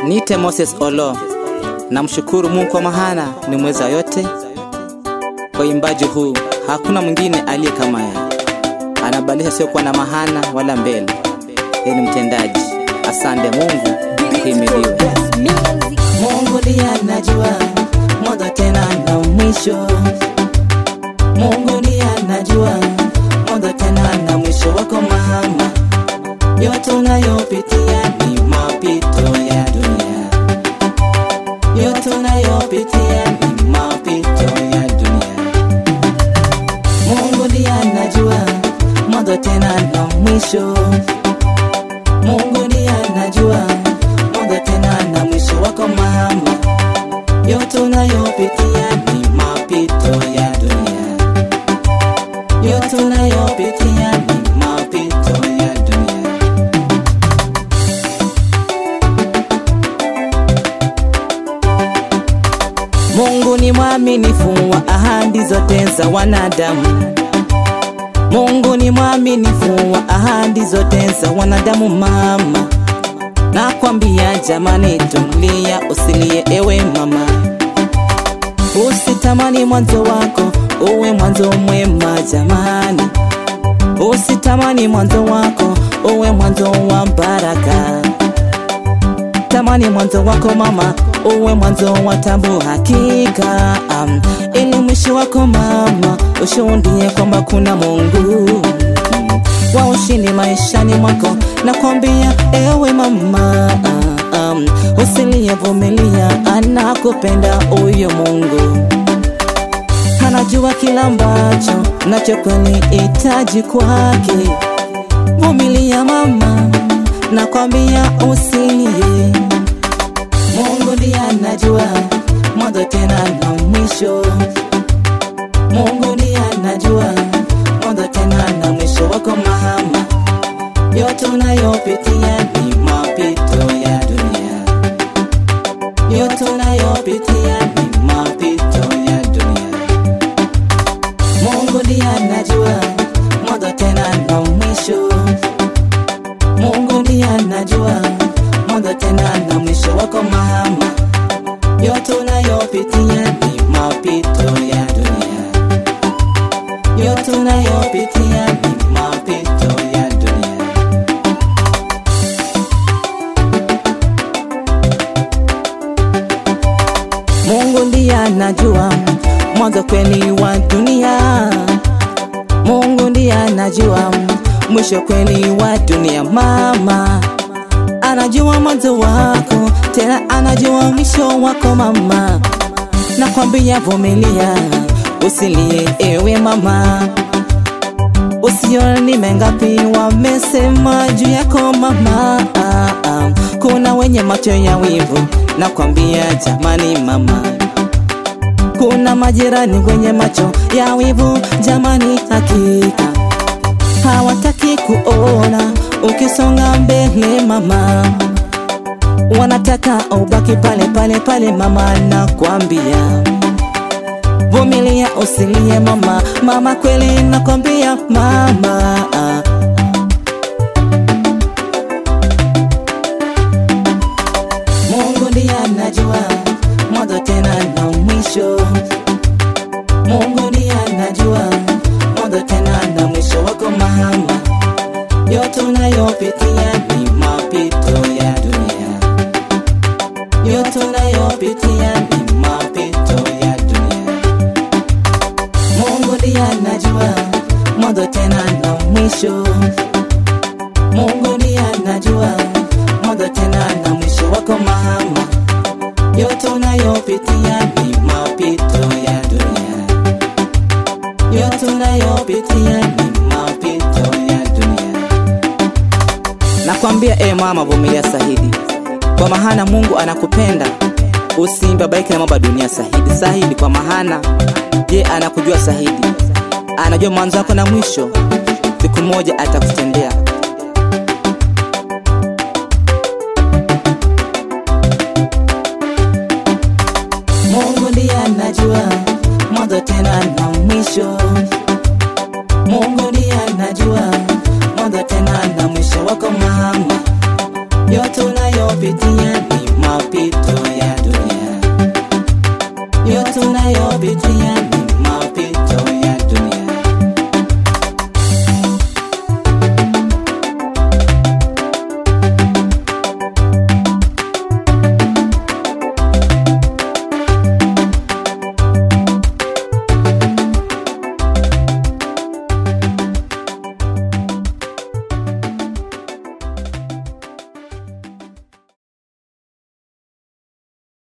Niite Moses Olo, namshukuru Mungu kwa mahana ni mweza yote. Kwa imbaji huu hakuna mwingine aliye kama yeye, anabadilisha sio kuwa na mahana wala mbele. Yeye ni mtendaji. Asante Mungu, himiliwe. Mungu ndiye anajua mwanzo tena na mwisho. Mungu ndiye anajua mwanzo tena na mwisho wako mama. Yote unayopitia ni mapito ya dunia, yote unayopitia ni mapito ya dunia. Mungu ndiye anajua mwanzo tena na mwisho. Mungu ndiye anajua mwanzo tena na mwisho wako mama. Yote unayopitia ni mapito ya dunia, yote unayopitia ni mapito ya dunia. Mungu ni mwaminifu wa ahadi zote za wanadamu. Mungu ni mwaminifu wa ahadi zote za wanadamu mama. Nakwambia jamani, tulia, usilie ewe mama, usitamani mwanzo wako uwe mwanzo mwema jamani, usitamani mwanzo wako uwe mwanzo wa baraka. Tamani mwanzo wako mama uwe mwanzo wa tabu hakika, um, ili mwisho wako mama ushuhudie kwamba kuna Mungu wa ushindi maishani mwako. Nakwambia ewe mama, um, usilie, vumilia, anakupenda huyo Mungu anajua kila ambacho nacho kweli hitaji kwake. Vumilia mama, nakwambia usilie. Mungu ndiye anajua mwanzo tena na mwisho. Mungu ndiye anajua mwanzo tena na mwisho wako mama. Yote unayopitia ni mapito ya dunia, yote unayopitia ni mapito ya dunia. Mungu ndiye anajua mwanzo tena na mwisho. Mungu ndiye anajua mwanzo tena na mwisho wako mama. Yote unayopitia ni mapito ya dunia, yote unayopitia ni mapito ya dunia. Mungu ndiye anajua mwanzo kweli wa dunia. Mungu ndiye anajua mwisho kweli wa dunia. Mama anajua mwanzo wako, tena anajua mwisho wako mama. Nakwambia vumilia, usilie ewe mama, usioni mengapi wamesema juu yako mama. Ah, ah. Kuna wenye macho ya wivu, nakwambia jamani mama kuna majirani wenye macho ya wivu jamani, hakika hawataki kuona ukisonga mbele mama, wanataka ubaki pale pale pale mama. Nakwambia vumilia, usilie mama, mama kweli nakwambia mama Mungu ndiye anajua mwanzo tena na mwisho. Mungu ndiye anajua mwanzo tena na mwisho wako mama. Yote unayopitia ni mapito ya dunia, yote unayopitia ni mapito ya dunia. Mungu ndiye anajua mwanzo tena na mwisho. Mungu ndiye anajua mwanzo tena na mwisho wako mama. Yote unayopitia ni mapito ya dunia, yote unayopitia ni mapito ya dunia. Nakwambia e mama, vumilia sahidi, kwa mahana Mungu anakupenda. Usimbabaike na mambo ya dunia sahidi, sahidi kwa mahana je, anakujua sahidi, anajua mwanzo wako na mwisho. Siku moja atakutendea. Mungu ndiye anajua mwanzo tena na mwisho. Mungu ndiye anajua mwanzo tena na mwisho wako mama. yote unayopitia ni tunayopitia